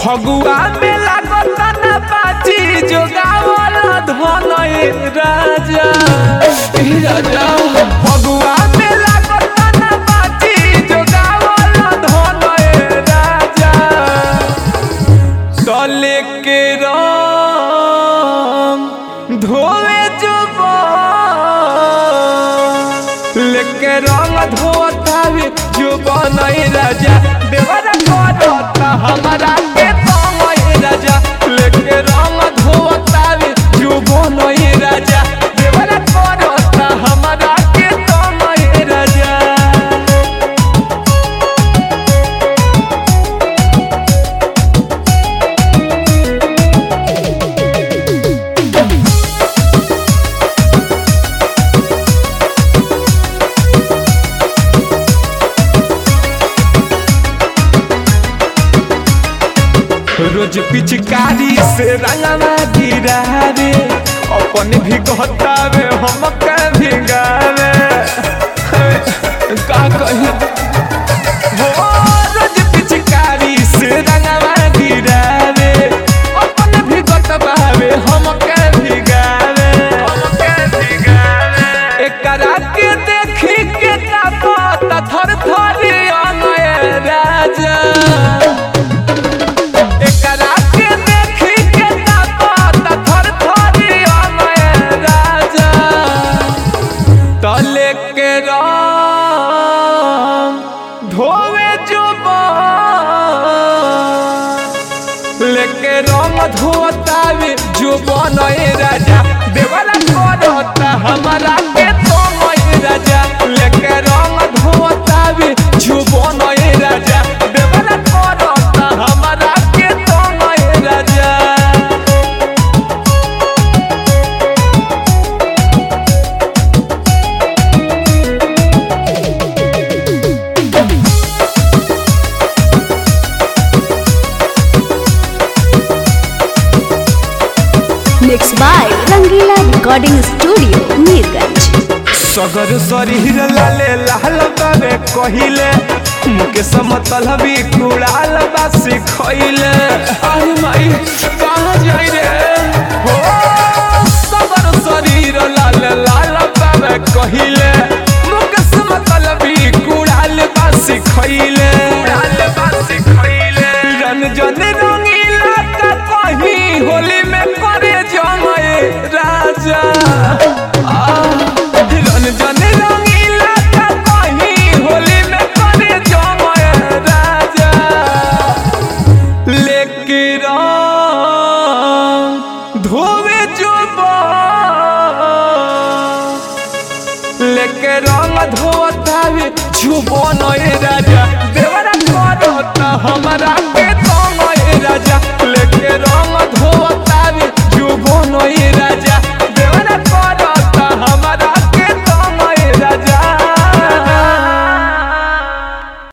फगुआ में लागत ना बाजी जोगावल धन ए राजा ए राजा फगुआ में लागत ना बाजी जोगावल धन ए राजा तले के रंग धोवे जुबान लेके रंग धोतावे जुबान ए राजा देवर करता हमारा के तंग ए राजा लेके रंग धोतावे जुबान ए राजा देवर करता हमारा के तंग ए राजा रोज पिचकारी से रंगवा गिरा रे अपन भी कहतावे हम के भी गावे का कही हो रोज पिचकारी से रंगवा गिरा रे अपन भी कहतावे हम के भी गावे हम के भी गावे एकरा के देखी के का पता थर थर अनय राजा एकरा के देखी के ताकत थर थर अनय राजा तले के रंग धोवे जुबान लेके रंग धोतावे जुबान ए राजा देवला करता हमारा के तंग ए राजा लेके रंग धोतावे जुबान ए राजा देवला करता हमारा के तंग ए राजा Mixed by Rangila Recording Studio, Neerganj. सगर शरीर लाले लाल बाबे कहिले मुके समतल भी कुड़ाल बासी खइले अरे माई कहाँ जाई रे हो सगर शरीर लाले लाल बाबे कहिले मुके समतल भी कुड़ाल बासी खइले कुड़ाल बासी खइले रंजन रंगीला का कहीं होली में करे जमाए राजा रंजन रंगीला का कहीं होली में करे जमाए राजा लेके रंग धोवे जुबान लेके रंग धोतावे जुबान ए राजा